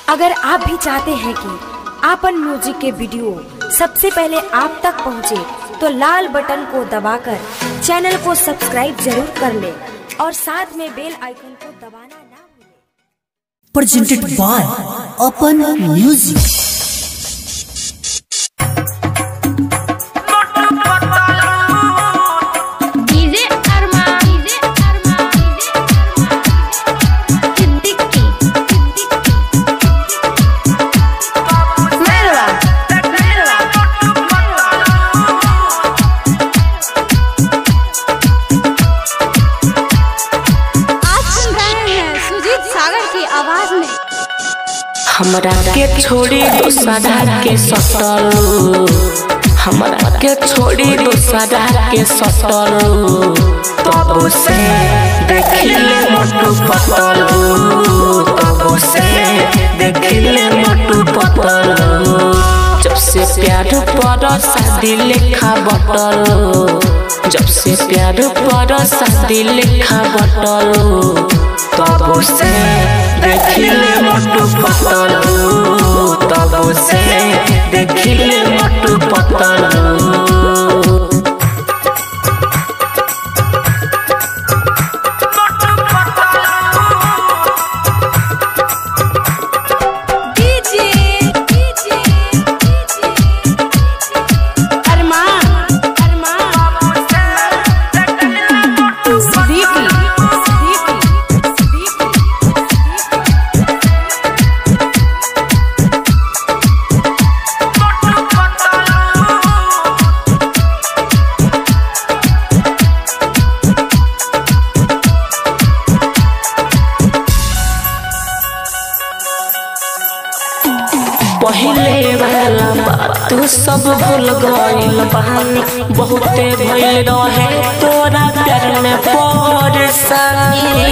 अगर आप भी चाहते हैं कि आपन म्यूजिक के वीडियो सबसे पहले आप तक पहुंचे, तो लाल बटन को दबाकर चैनल को सब्सक्राइब जरूर कर ले और साथ में बेल आइकन को दबाना ना भूलें। presented by Open Music. DJ Arma DJ Arma Siddiqui मेरवा मेरवा आज सुन रहे हैं सुजीत सागर की आवाज में हमरा के छोड़ी दूसरा के सटल हमरा के छोड़ी दूसरा के सटल तब से देखिले मोटू पतल तब से देखिले मोटू पतल जब से प्यार पर शादी लेखा बटल जब से प्यार पर शादी लेखा बटल तब से देखिले मोटू पतल तब से देखिले मोटू पतल डीजे डीजे अरमान अरमान सिद्दीकी सिद्दीकी पहले वाला बात सब भूल गइल बहानी बहुते भइल रहे तोरा प्यार में परेशानी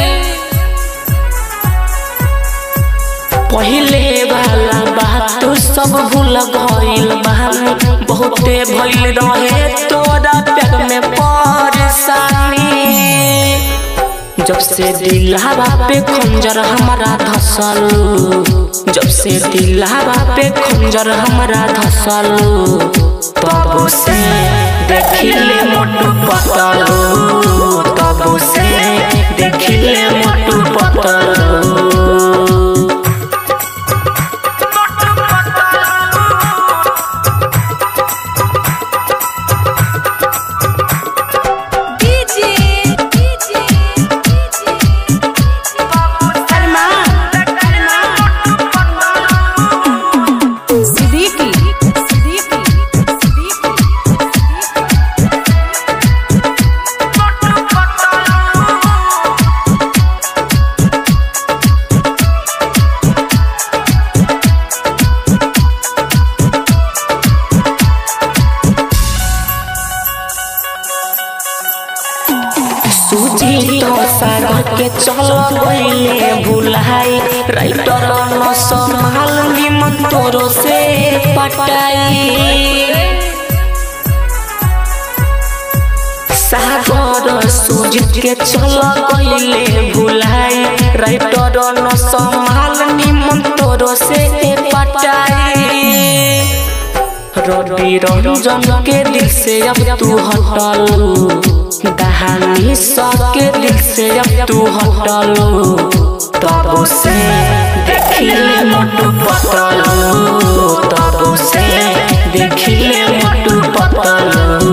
पहले वाला बात सब भूल गइल बहानी बहुते भइल रहे तोरा प्यार में परेशानी जब से दिलावा पे खंजर हमारा धसल जब से दिलावा पे खंजर हमारा धसल तब से देखिले मोटू पतल तब से देखिले मोटू पतल डीजे डीजे अरमान अरमान सिद्दीकी सिद्दीकी सूजी तो सागर के चल गईले भुलाई राइटर न संभाल निमन तोरो से पटाई सागर सूजित के चल गईले भुलाई राइटर न संभाल निमन तोरो से पटाई रवि रंजन के दिल से अब तू हटल दहानी के दिल से अब तू हटल तब से देखिले मोटू पतल तब से देखिले मोटू पतल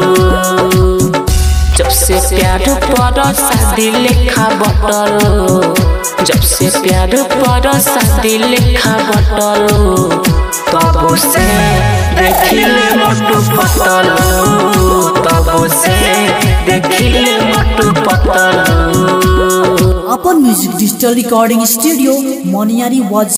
जब से प्यार पर शादी लेखा बटल जब से प्यार पर शादी लेखा बटल तब से देखिले मोटू पतल तब से देखिले मोटू पतल Open Music Digital Recording Studio, Moniari was